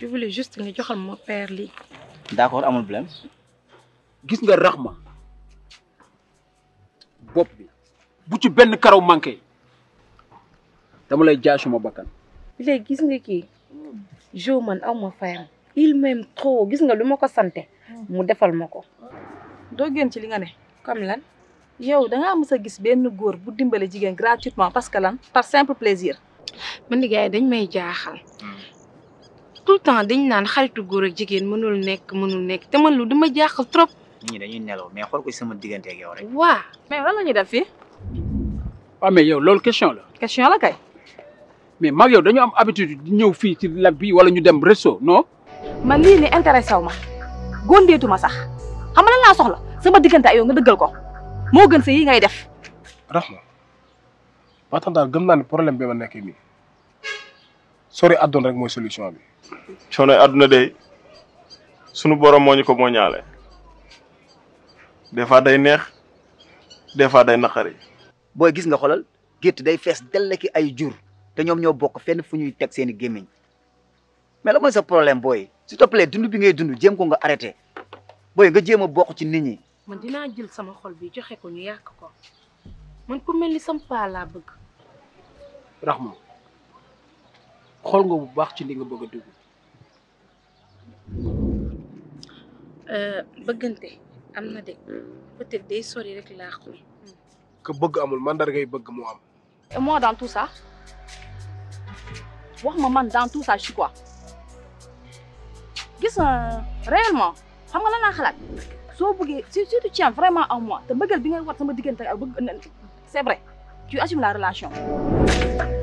voulais juste nga joxal ma père lii. d'accord amul problème gis nga raxma bopp bi bu ci benn karaw manqué dama lay jaay suma bakkan léegi gis nga kii jo man aw ma fayam il m'aime trop gis nga lu ma ko sante mu defal ma ko doo génn ci li nga ne comme lan yow da ngaa mës a gis benn góor bu dimbale jigéen gratuitement parce que lan par simple plaisir. man gars yi dañ may jaaxal tout le temps dañ naan xaritu góor ak jigéen mënul nekk mënul nekk te man lu dama jaaxal trop nit ñi dañuy nelaw mais xool ko ci sama diggante ak yow rek waa mais lan la ñuy def fii waaw mais yow loolu question la question la kay. mais mag yow dañu am habitude di ñëw fii ci lac bi wala ñu dem resto non man lii ni intéressé wu ma góondeetu ma sax xam nga lan laa soxla sama diggante ak yow nga dëggal ko moo gën sa yi ngay def. Rahma ba tax daal gëm naa ne problème bi ma nekk nii sori àdduna rek mooy solution bi. coono àdduna de sunu borom moo ñu ko moo ñaale des fois day neex des fois day naqari. booy gis nga xoolal gétt day fees dell ki ay jur te ñoom ñoo bokk fenn fu ñuy teg seeni gémmiñ mais la mooy sa problème booy s'il te plaît dund bi ngay dund jéem ko nga arrêté booy nga jéem a bokk ci nit ñi man dinaa jël sama xol bi joxe ko ñu yàq ko man ku mel ni sama paa laa bëgg raxma xool nga bu baax ci li nga bëgg a dugg bëggante am na de peut-être day sori rek laa ko que bëgg amul mandargay bëgg moo am. et moi dans tout ça wax ma man dans tout ça je suis quoi gis nga réellement xam nga lan laa xalaat soo bëggee si si tu tiens vraiment en moi te bëggal bi ngay wat sama diggante ak bëgg c'est vrai tu assumes la relation